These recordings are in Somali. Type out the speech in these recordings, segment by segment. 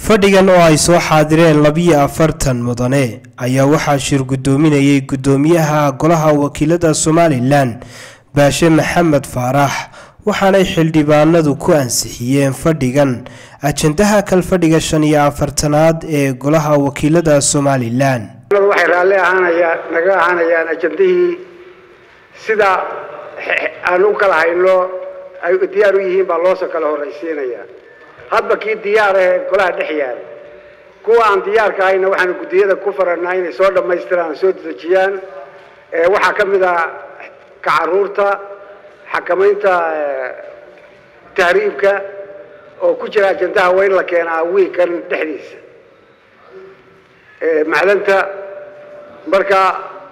fadhigan oo ay soo xaadireen labiyo afartan mudane ayaa waxaa shir guddoominayay guddoomiyaha golaha wakiilada somalilan baashe maxamed faarax waxaanay xildhibaanadu ku ansixiyeen fadhigan ajandaha kalfadhiga shan iyo afartanaad ee golaha wakiilada somalilan waxay raalli ahaanayaan naga ahaanayaan ajandihii sida aan u kala hayno ay diyaar u yihiin baa loosoo kala horraysiinayaa hadba kii diyaar ah ee golaha dhex yaala kuwa aan diyaarka ahayna waxaanu guddiyada ku faranaa inay soo dhammaystiraan soo dedejiyaan waxaa ka mid ah ka caruurta xakamaynta tahriibka oo ku jira ajandaha waa in la keenaa wiikan dhexdiisa macdanta marka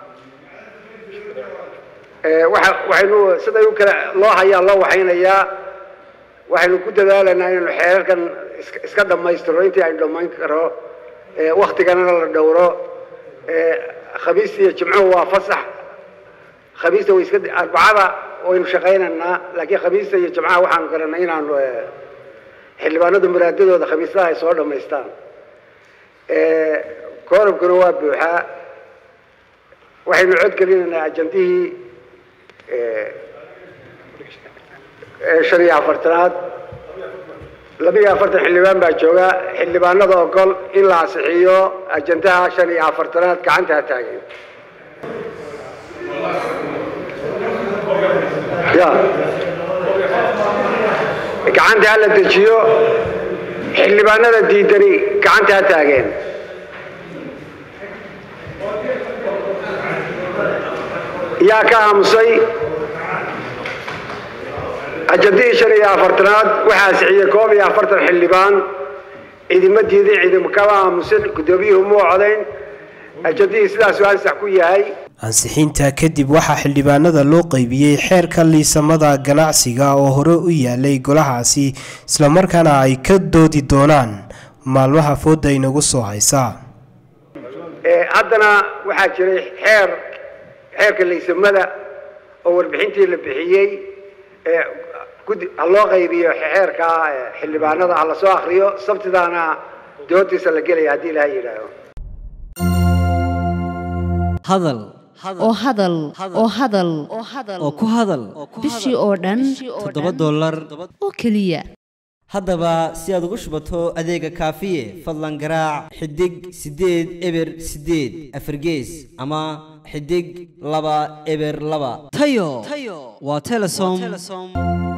waxaynu siday u kala loo hayaa loo waxaynayaa waxaynu ku dadaalaynaa inaynu xeerarkan iska dhammaystiro intii aynu dhammayn karo waktiganana la dhowro khamiista iyo jimcuhu waa fasax khamiista way iska arbacada waynu shaqaynaynaa laakiin khamiista iyo jimcaha waxaanu garanay inaanu xildhibaanadu muraadadooda khamiistaha ay soo dhammaystaan koorabkuna waa buuxaa waxaynu codgelinaynaa ajandihii shan iyo afartanaad labiiyo afartan xildhibaan baa jooga xildhibaanada ogol in la asixiyo ajandaha shan iyo afartanaad gacantaa taagan ya gacanta hala dejiyo xildhibaanada diidani gacanta ha taageen yaa ka aamusay ajandihii shan iyo afartanaad waxaa asixiyey koob iyo afartan xildhibaan ciidima diidin ciidima kama aamusin guddoomiyuhu muu codayn ajandihii sidaasuu ansax ku yahay ansixinta kadib waxaa xildhibaanada loo qeybiyey xeerka liisamada ganacsiga oo hore u yaalay golahaasi islamarkaana ay ka doodi doonaan maalmaha fooda inagu soo haysaa haddana waxaa jiray xeer xeerka liisamada oo warbixintii la bixiyey ha loo qaybiyo xeerka xildhibaanada ha lasoo akriyo sabtidaana doodiisa la gelaya haddii ilaha yidhaaho hadal oo hadal oo hadal oo ku hadal bishii oo dhan toddoba dollar oo keliya haddaba si aad ugu shubato adeega kaafiye fadlan garaac xidig siddeed eber siddeed afargees ama xidig laba eber laba tayo waa telesom